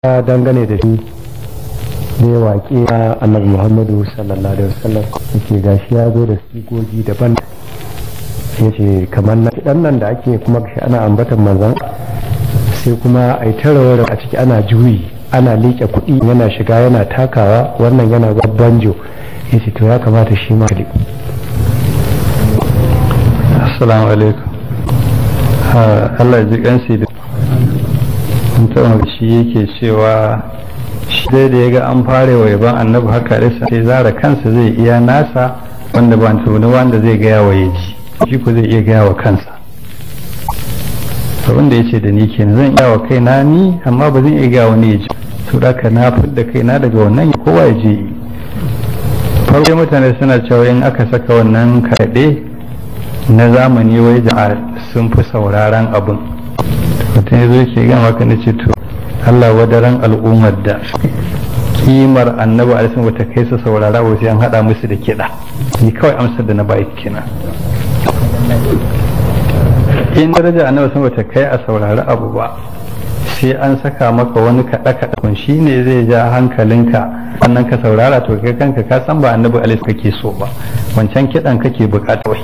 dangane da shi ne waƙe na annabi muhammadu sallallahu alaihi wasallam yake gashi ya zo da sigogi daban ya ce kamar na kiɗan nan da ake kuma gashi ana ambatan manzan sai kuma a yi tarawar a ciki ana juyi ana liƙe kuɗi yana shiga yana takawa wannan yana zuwa banjo ya ce to ya kamata shi ma assalamu alaikum Allah ji kansi da mutum shi yake cewa shi dai da ya ga an fara wa yaban annabi haka rasa sai zara kansa zai iya nasa wanda ba tuni wanda zai gaya wa ya ji shi ko zai iya gaya wa kansa abin da ya ce da ni kenan zan iya wa kaina ni amma ba zan iya gaya wani ya ji to da ka na fidda kaina daga wannan kowa ya je farko mutane suna cewa in aka saka wannan kaɗe na zamani wai jama'a sun fi sauraron abin mutum ya zo ke gama ka na ce to Allah wadaran al'ummar da kimar annabi alisun wata kai su saurara ba sai an haɗa musu da kiɗa ni kawai amsar da na bayi kenan in daraja annabi sun wata kai a saurari abu ba sai an saka maka wani kaɗa kaɗa kun shi ne zai ja hankalinka wannan ka saurara to kai kanka ka san ba annabi alisun kake so ba wancan kiɗan kake bukata wai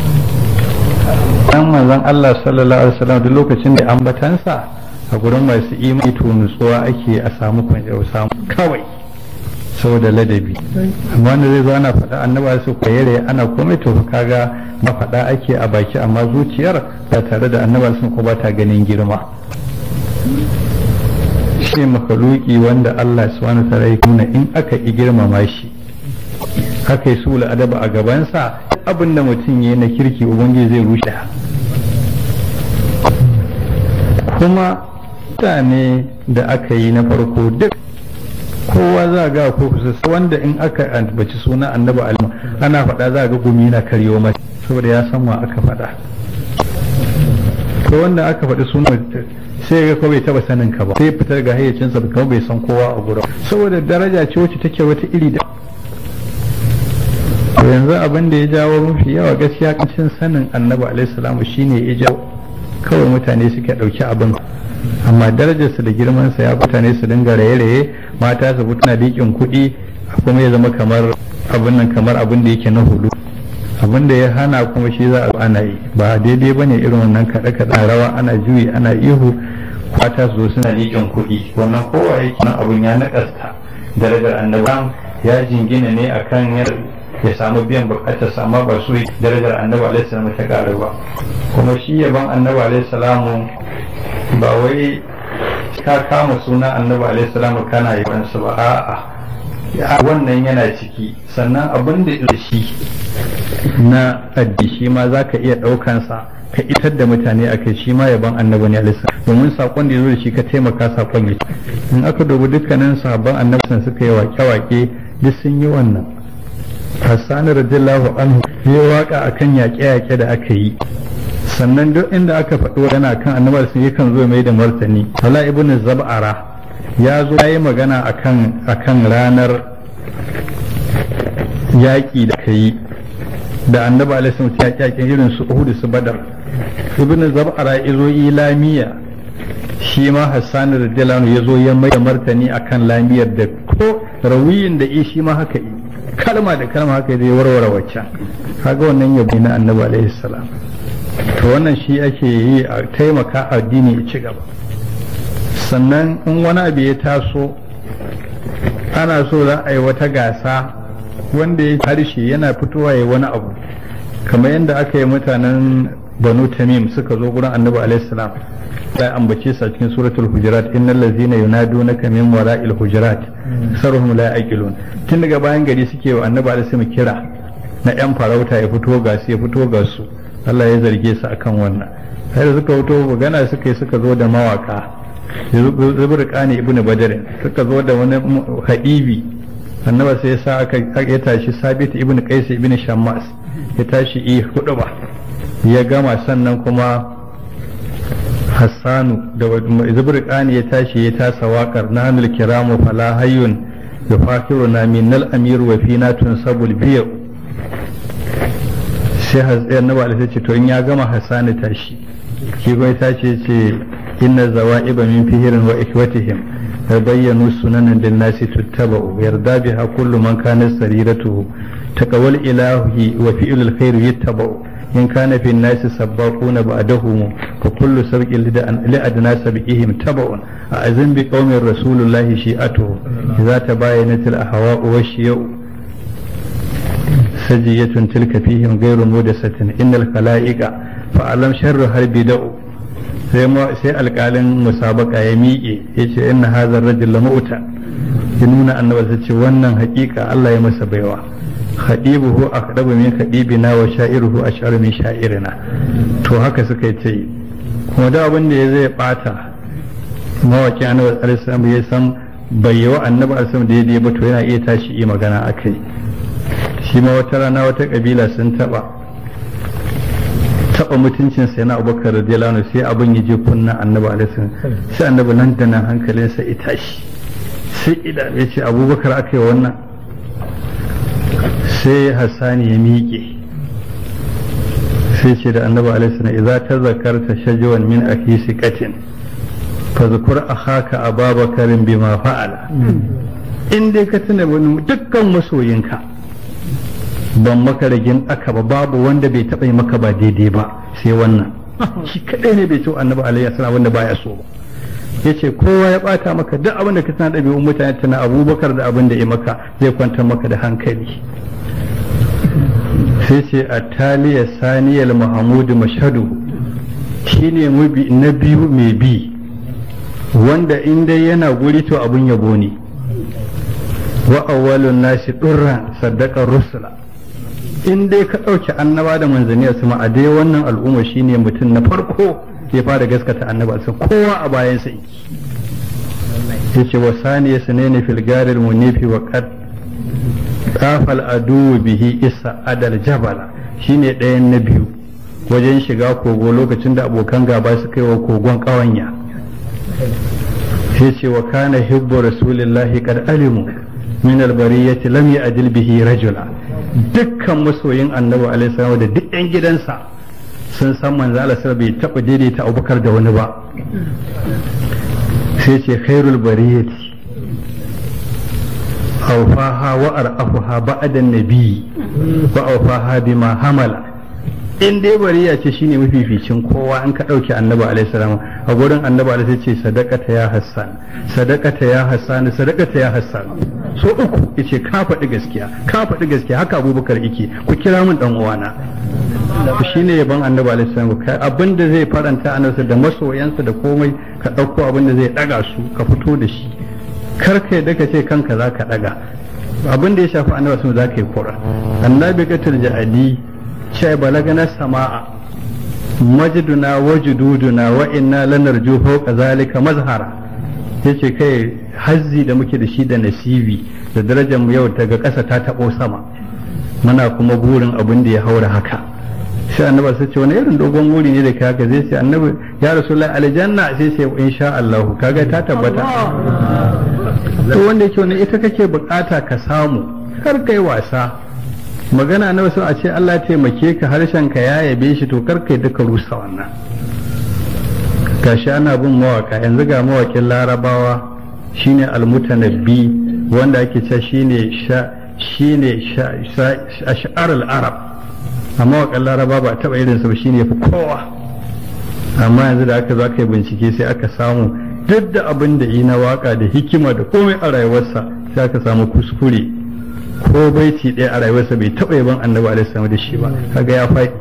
dan manzon Allah sallallahu alaihi wasallam duk lokacin da ambatansa a gurin masu imani to nutsuwa ake a samu kwanciyar samu kawai saboda ladabi amma wanda zai zo ana faɗa annaba su kwaye ana komai to kaga na faɗa ake a baki amma zuciyar ba tare da annaba sun ko ba ta ganin girma shi makaluki wanda Allah subhanahu wa ta'ala ya nuna in aka yi girmama shi aka yi sula adaba a gabansa abin da mutum ya na kirki ubangiji zai rushe kuma mutane da aka yi na farko duk kowa za ga ko kusa wanda in aka ambaci suna annabi alima ana faɗa za ga gumi na karyo mai saboda ya san wa aka faɗa to wanda aka faɗi suna sai ga ko bai taba sanin ka ba sai fitar ga hayyacinsa kuma bai san kowa a gurin saboda daraja ce wacce take wata iri da yanzu abin da ya jawo mafi yawa gaskiya kancin sanin annabi alaihi salamu shine ya jawo kawai mutane suke ɗauki abin amma darajarsa da girmansa ya mutane su dinga raye-raye mata su fito na liƙin kuɗi kuma ya zama kamar abin nan kamar abin da yake na hudu abin da ya hana kuma shi za a ana yi ba daidai bane irin wannan kaɗe-kaɗe rawa ana juyi ana ihu mata su zo suna liƙin kuɗi wannan kowa yake nan abin ya naƙasta darajar annabi ya jingina ne akan yadda ya samu biyan bukatar sama ba su darajar annabi alaihi salamu ta karu ba kuma shi yaban annabi alaihi salamu ba wai ka kama suna annabi alaihi salamu kana yaban su ba a'a wannan yana ciki sannan abin da shi na addi shi ma za ka iya ɗaukansa ka itar da mutane a kai shi ma yaban annabi ne alaihi domin sakon da ya zo da shi ka taimaka sakon ya in aka dubi dukkanin sabon annabi suka yi wake-wake duk sun yi wannan Hassan radiyallahu anhu ya waka akan yaƙe-yaƙe da aka yi sannan duk inda aka faɗo yana kan annabar sun yakan zo mai da martani Hala ibn Zab'ara ya zo ya yi magana akan akan ranar yaƙi da aka yi da annabi alaihi wasallam ya yaƙin irin su Uhud su Badar ibn Zab'ara ya zo ilamiya shi ma Hassan radiyallahu anhu ya zo ya mai da martani akan lamiyar da ko rawiyin da shi ma haka yi kalma da kalma haka zai warware waccan kaga wannan yabo na annabi alaihi salam to wannan shi ake yi a taimaka addini ya ci gaba sannan in wani abu ya taso ana so za a yi wata gasa wanda ya harshe yana fitowa ya wani abu kamar yadda aka yi mutanen banu tamim suka zo gurin annabi alaihi salam da ambace su a cikin suratul hujurat innal ladzina yunadunaka min wara'il hujurat sarhum la yaqilun tun daga bayan gari suke wa annabi alaihi salam kira na yan farauta ya fito ga su ya fito ga su Allah ya zarge su akan wannan sai da suka fito magana suka yi suka zo da mawaka zubur qani ibn badr suka zo da wani hadibi annabi sai ya sa aka ya tashi sabit ibn qais ibn shammas ya tashi yi hudu ba ya gama sannan kuma hassanu da zuburkani ya tashi ya tasa waƙar na hannun kiramu fala hayyun da fakiru na minal amiru wa fina tun sabul biyu sai annabi alaihi ce to in ya gama hassanu tashi shi kuma ta ce ce inna zawa'iba min fihirin wa ikwatihim bayyanu sunanan lin nasi tuttaba'u yarda biha kullu man kana sariratuhu taqawwal ilahi wa fi'lul khair yattaba'u in kana fi nasi sabbaquna ba'dahum fa kullu sabqin li adna sabqihim taba'un a'azim bi qaumin rasulullahi shi'atuhu idza tabayyanat al ahwa'u wa shiya'u sajiyatun tilka fihim ghayru mudasatin innal khalaiqa fa alam sharru harbi da'u sai sai alƙalin musabaka ya miƙe ya ce inna hazar rajul lamu'ta ya nuna annabi sai ce wannan haƙiƙa Allah ya masa baiwa khadibuhu aqdabu min khadibina wa sha'iruhu ash'aru min sha'irina to haka suka yi ce kuma da abin da ya zai bata mawaki annabi alaihi ya san bai yi wa annabi alaihi daidai ba to yana iya tashi yi magana akai shi ma wata rana wata kabila sun taba taba mutuncin sai na abubakar radiyallahu anhu sai abin ya je kunna annabi alaihi sai annabi nan da nan hankalinsa ya tashi sai idan ya ce abubakar aka yi wannan sai hassani ya miƙe sai ce da annabi alaihi salam idza tazakarta shajwan min akhi siqatin fazkur akhaka ababakarin bima fa'ala in dai ka tuna wani dukkan masoyinka ban maka ragin aka ba babu wanda bai taɓa yi maka ba daidai ba sai wannan shi kadai ne bai ce annabi alaihi salam wanda baya so ba yace kowa ya bata maka duk abin da ka tana ɗabi'un mutane tana abubakar da abin da ya maka zai kwantar maka da hankali sai ce a taliya saniyar mahamudu mashadu shine na biyu mai bi wanda in dai yana guri to abun yabo ne wa awwalun nasi durran saddaqar rusula in dai ka ɗauki annaba da manzanni a sama a dai wannan al'umma shine mutum na farko ya fara gaskata annaba sai kowa a bayan sa yace wa saniya sunaini fil garil munifi wa qad kafal adu bihi isa adal jabala shine ɗayan na biyu wajen shiga kogo lokacin da abokan gaba suka yi wa kogon ƙawanya sai ce wa kana hibbu rasulillahi kad alimu min albariyati lam ya'dil bihi rajula dukkan masoyin annabi alaihi salam da duk yan gidansa sun san manzo Allah bai taba daidaita Abubakar da wani ba sai ce khairul bariyati awfaha wa ar'afuha ba'da nabi wa awfaha bima hamala in dai bariya ce shine mafificin kowa in ka dauke annabi alaihi salam a gurin annabi alaihi ce sadaqata ya hassan sadaqata ya hassan sadaqata ya hassan so uku yace ka faɗi gaskiya ka faɗi gaskiya haka abubakar yake ku kira min dan uwana to shine yaban annabi alaihi salam kai abinda zai faranta annabi da masoyansa da komai ka dauko abinda zai daga su ka fito da shi kar ka yadda ka ce kanka za ka daga abin da ya shafi annabi sun za ka yi kura annabi katul ja'adi ce balagana sama'a majiduna wa jududuna wa inna lanarju fawqa zalika mazhara yace kai hazzi da muke da shi da nasibi da darajar mu yau daga ƙasa ta taɓo sama muna kuma burin abin da ya haura haka sai annabi sai ce wani irin dogon wuri ne da kai haka zai ce annabi ya rasulullahi aljanna sai ce insha Allah kaga ta tabbata to wanda yake wani ita kake bukata ka samu kar kai wasa magana na wasu a ce Allah taimake ka harshen ka ya yabe shi to kar kai duka rusa wannan gashi ana bin mawaka yanzu ga mawakin larabawa shine almutanabbi wanda ake cewa shine sha shine ash'ar al-arab amma wakan laraba ba taba irin sa shine fi kowa amma yanzu da aka zo aka yi bincike sai aka samu duk da abin da yi na waka da hikima da komai a rayuwarsa sai aka samu kuskure ko baiti ɗaya a rayuwarsa bai taɓa yaban annabi alaihi da shi ba kaga ya faɗi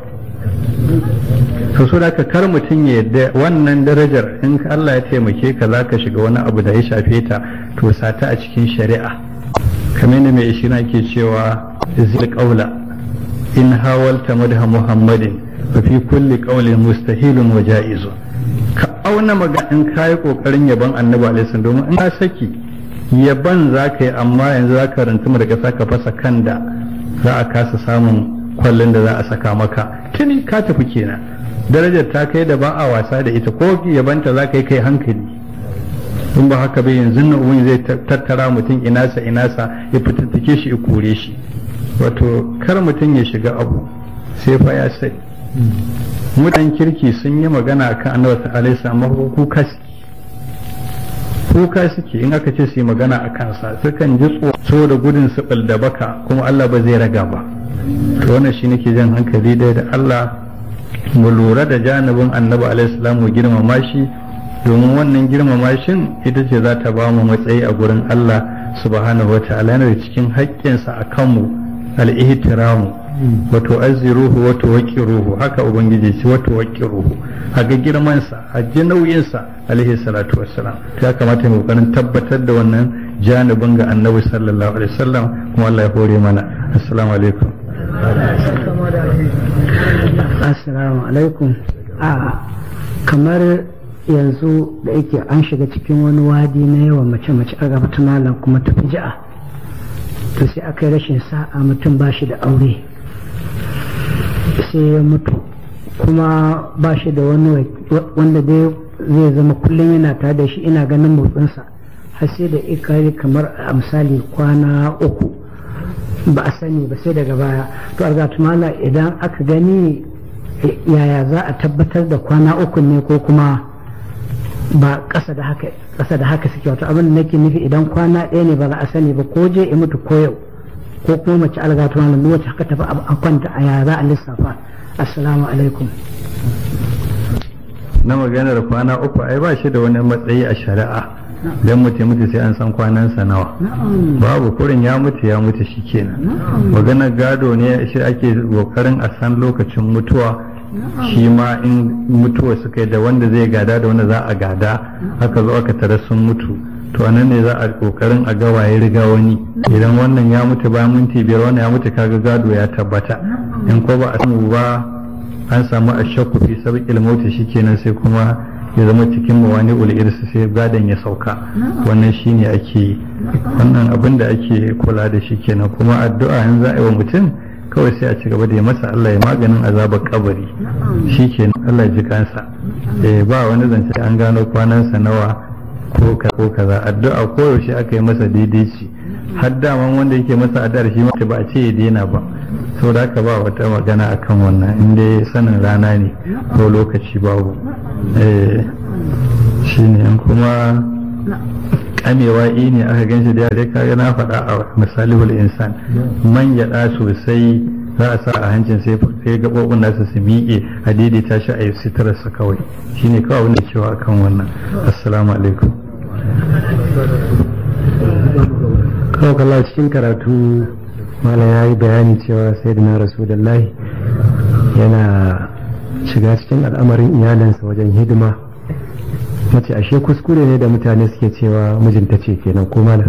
to so da kar mutum ya yadda wannan darajar in Allah ya taimake ka za ka shiga wani abu da ya shafe ta to sata a cikin shari'a kamar da mai ishina ke cewa zil qaula in hawalta madha muhammadin fa fi kulli qawlin mustahilun wa ja'izun ka auna maga in kayi kokarin yaban annabi alaihi domin in ka saki yaban za ka yi amma yanzu za ka rantuma da ƙasa ka fasa kan da za a kasa samun kwallon da za a saka maka tuni ka tafi kenan darajar ta kai da ba a wasa da ita ko yabanta za ka yi kai hankali in ba haka bai yanzu na uwan zai tattara mutum inasa inasa ya fitattake shi ya kore shi wato kar mutum ya shiga abu sai fa ya sai mutan kirki sun yi magana akan annabi alaihi salam kuka kuka suke in aka ce su yi magana a kansa sukan ji tsoro da gudun su da baka kuma Allah ba zai raga ba to wannan shi nake jan hankali dai da Allah mu lura da janibin annabi alaihi salam mu girmama shi domin wannan girmama shin ita ce za ta ba mu matsayi a gurin Allah subhanahu wata'ala yana da cikin haƙƙinsa a kanmu al-ihtiramu wa tu'azziruhu wa tuwaqqiruhu haka ubangiji ce wa tuwaqqiruhu a ga girman sa a ji nauyin sa alaihi salatu wassalam ya kamata mu kokarin tabbatar da wannan janibin ga annabi sallallahu alaihi wasallam kuma Allah ya hore mana assalamu alaikum assalamu alaikum a kamar yanzu da yake an shiga cikin wani wadi na yawan mace-mace a gaba malam kuma ta ji'a to sai aka yi rashin sa'a mutum ba shi da aure sai ya mutu kuma ba shi da wani wanda dai zai zama kullum yana tare da shi ina ganin motsinsa har sai da ikari kamar a misali kwana uku ba a sani ba sai daga baya to argatumala idan aka gani yaya za a tabbatar da kwana uku ne ko kuma ba ƙasa da haka ƙasa da haka suke wato abin da nake nufi idan kwana ɗaya ne ba za a sani ba ko je in mutu ko yau ko kuma mace algatu malam wacce haka tafi a kwanta a yaya za a lissafa assalamu alaikum na maganar kwana uku ai ba shi da wani matsayi a shari'a dan mutu mutu sai an san kwanansa nawa babu kurin ya mutu ya mutu shikenan maganar gado ne shi ake kokarin a san lokacin mutuwa shi ma in mutuwa suka yi da wanda zai gada da wanda za a gada haka zo aka tare sun mutu to anan ne za a kokarin a ga waye riga wani idan wannan ya mutu bayan minti biyar wannan ya mutu kaga gado ya tabbata in ko ba a samu ba an samu a shakku fi sabiqil mauti shikenan sai kuma ya zama cikin mawani ul irsi sai gadon ya sauka wannan shine ake wannan abin da ake kula da shi kenan kuma addu'a yanzu za a yi wa mutum kawai sai a ci gaba da ya masa Allah ya maganin azabar kabari shi ke Allah ji kansa eh ba wani zance an gano kwanansa nawa ko ko kaza addu'a ko yaushe aka yi masa daidai ci har daman wanda yake masa addu'ar shi ma ba a ce ya daina ba saboda haka ba wata magana akan wannan in dai sanin rana ne ko lokaci babu eh shine kuma kamewa ne aka ganshi da yare kaga na faɗa a misalihul insan man yaɗa sosai za a sa a hancin sai sai gaɓoɓin nasa su miƙe a daidaita shi a yi sitararsa kawai shine kawai wanda cewa akan wannan assalamu alaikum kawo kalla cikin karatu mala ya yi bayani cewa sai da na rasulullahi yana shiga cikin al'amarin iyalinsa wajen hidima mace ashe kuskure ne da mutane suke cewa mijinta ce kenan ko mana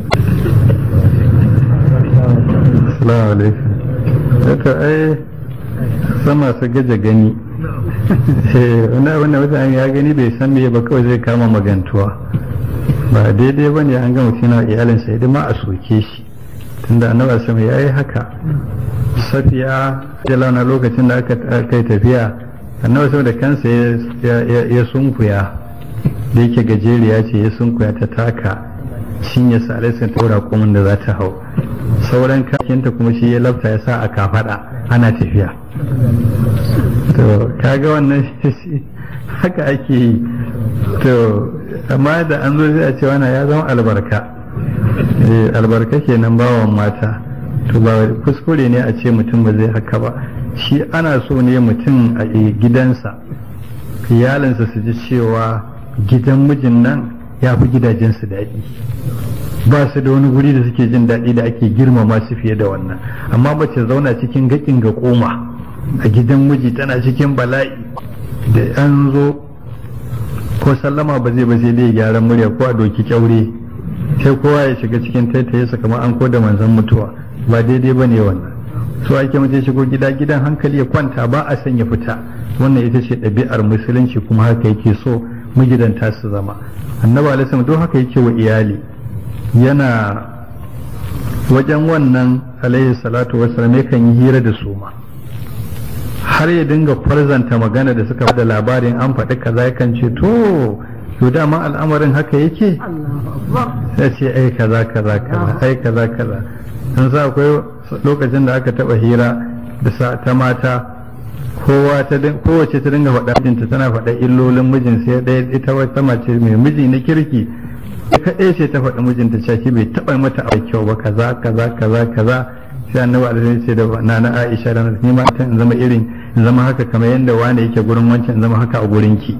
assalamu alaikum daga ai sama su gaje gani wanda wanda mutane ya gani bai san me ba kawai zai kama magantuwa ba daidai ba ne an ga mutum na iyalinsa idan ma a soke shi tunda annabi sama ya yi haka safiya da launa lokacin da aka kai tafiya annabi sama da kansa ya sunkuya da yake gajeriya ce ya sunkuya ta taka cinye sa alaisan taura komin da za ta hau sauran kakinta kuma shi ya lafta ya sa a kafada ana tafiya to kaga wannan haka ake yi to amma da an zo zai a ce wannan ya zama albarka albarka kenan bawan mata to ba kuskure ne a ce mutum ba zai haka ba shi ana so ne mutum a gidansa iyalinsa su ji cewa gidan mijin nan ya fi gidajensu daɗi ba su da wani guri da suke jin daɗi da ake girmama su fiye da wannan amma mace zauna cikin gaƙin ga koma a gidan miji tana cikin bala'i da an zo ko sallama ba zai ba sai dai gyaran murya ko a doki kyaure sai kowa ya shiga cikin taitaye sa kamar an koda manzan mutuwa ba daidai ba ne wannan so ake mace shigo gida gidan hankali ya kwanta ba a sanya fita wannan ita ce ɗabi'ar musulunci kuma haka yake so magidanta su zama annabi alaihi don haka yake wa iyali yana wajen wannan alaihi salatu wasallam yakan yi hira da su ma har ya dinga farzanta magana da suka da labarin an faɗi kaza yakan ce to to dama al'amarin haka yake sai ce ai kaza kaza kaza ai kaza kaza dan sa akwai lokacin da aka taba hira da ta mata kowa ta kowace ta dinga faɗa mijinta tana faɗa illolin mijin sai ɗaya ita wata mace mai miji na kirki kaɗai sai ta faɗi mijinta cewa bai taɓa mata a kyau ba kaza kaza kaza kaza sai annabi alaihi ce da nana Aisha da ni ma ta in zama irin in zama haka kamar yadda wani yake gurin wancan in zama haka a gurin ki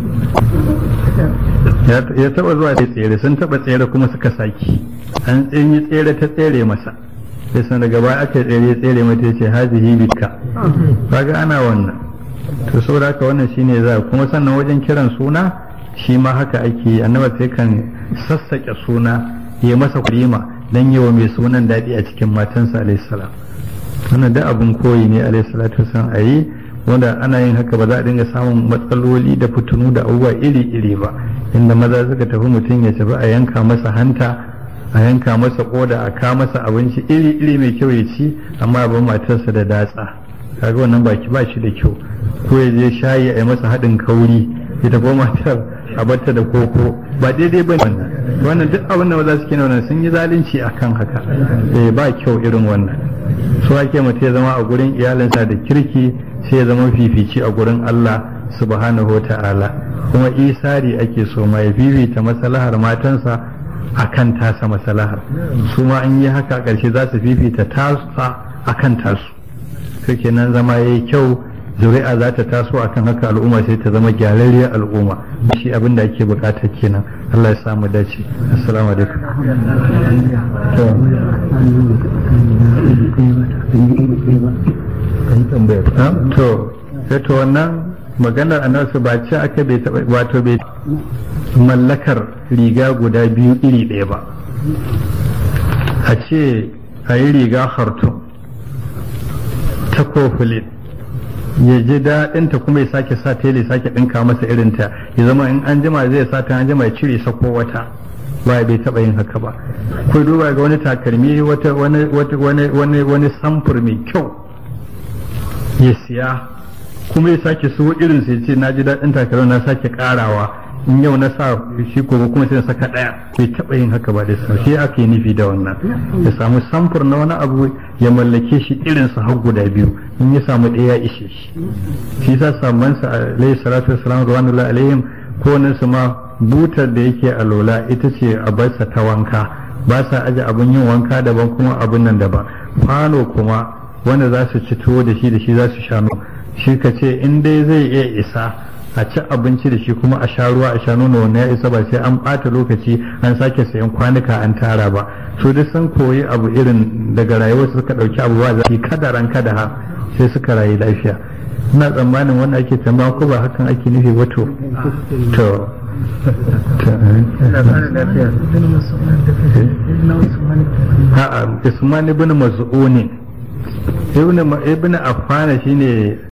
ya taba zuwa da tsere sun taba tsere kuma suka saki an yi tsere ta tsere masa sai san daga baya aka tsere tsere mata yace hazihi bika kaga ana wannan to saboda haka wannan shine za kuma sannan wajen kiran suna shi ma haka ake annabi sai kan sassake suna ya masa kurima dan yawa mai sunan daɗi a cikin matansa alayhi salam wannan da abun koyi ne alayhi salatu wasallam ayi wanda ana yin haka ba za a dinga samun matsaloli da fitinu da abubuwa iri-iri ba inda maza suka tafi mutum ya tafi a yanka masa hanta a yanka masa koda a ka masa abinci iri-iri mai kyau ya ci amma abin matarsa da datsa kaga wannan baki ba shi da kyau ko ya je shayi a yi masa haɗin kauri ya tafi matar a batta da koko ba daidai ba wannan wannan duk abin da maza suke wannan sun yi zalunci akan haka eh ba kyau irin wannan su ake mutum ya zama a gurin iyalinsa da kirki sai ya zama fifici a gurin Allah subhanahu wa ta'ala kuma isari ake so mai fifita masalahar matansa a kan tasa masalahar su ma an yi haka ƙarshe za su fifita tasa a kan tasu sai kenan zama ya yi kyau zuri'a za ta taso akan haka al'umma sai ta zama gyararriyar al'umma shi abin da ake bukata kenan Allah ya samu dace assalamu alaikum to sai to wannan maganar annabi ba ce aka bai taba wato bai mallakar riga guda biyu iri ɗaya ba a ce a yi riga hartun ta kofulin ya ji daɗinta kuma ya sake sa tele sake ɗinka masa irinta ya zama in an jima zai sa ta an jima ya cire sako wata ba bai taɓa yin haka ba ko duba ga wani takalmi wata wani wani wani wani samfur mai kyau ya siya kuma ya sake so irin sai ce na ji daɗin takalmi na sake ƙarawa in yau na sa shi ko kuma sai na saka ɗaya bai taɓa yin haka ba da sa shi ake nufi da wannan ya samu samfur na wani abu ya mallake shi irin sa har guda biyu in ya samu ɗaya ya ishe shi shi sa saman sa alaihi salatu wassalam radwanullahi alaihim ko nan su ma butar da yake a lola ita ce a barsa ta wanka ba sa aje abin yin wanka daban kuma abin nan daban kwano kuma wanda za su ci tuwo da shi da shi za su sha shi ka ce in dai zai iya isa a ci abinci da shi kuma a sha ruwa a sha nono wannan ya isa ba sai an ɓata lokaci an sake sayan kwanuka an tara ba su duk sun koyi abu irin daga rayuwar suka ɗauki abu ba zafi kadaran kada ha sai suka rayu lafiya ina tsammanin wanda ake tambaya ko ba hakan ake nufi ba to to a'a Usman ibn Mas'ud ibn ibn Affan shine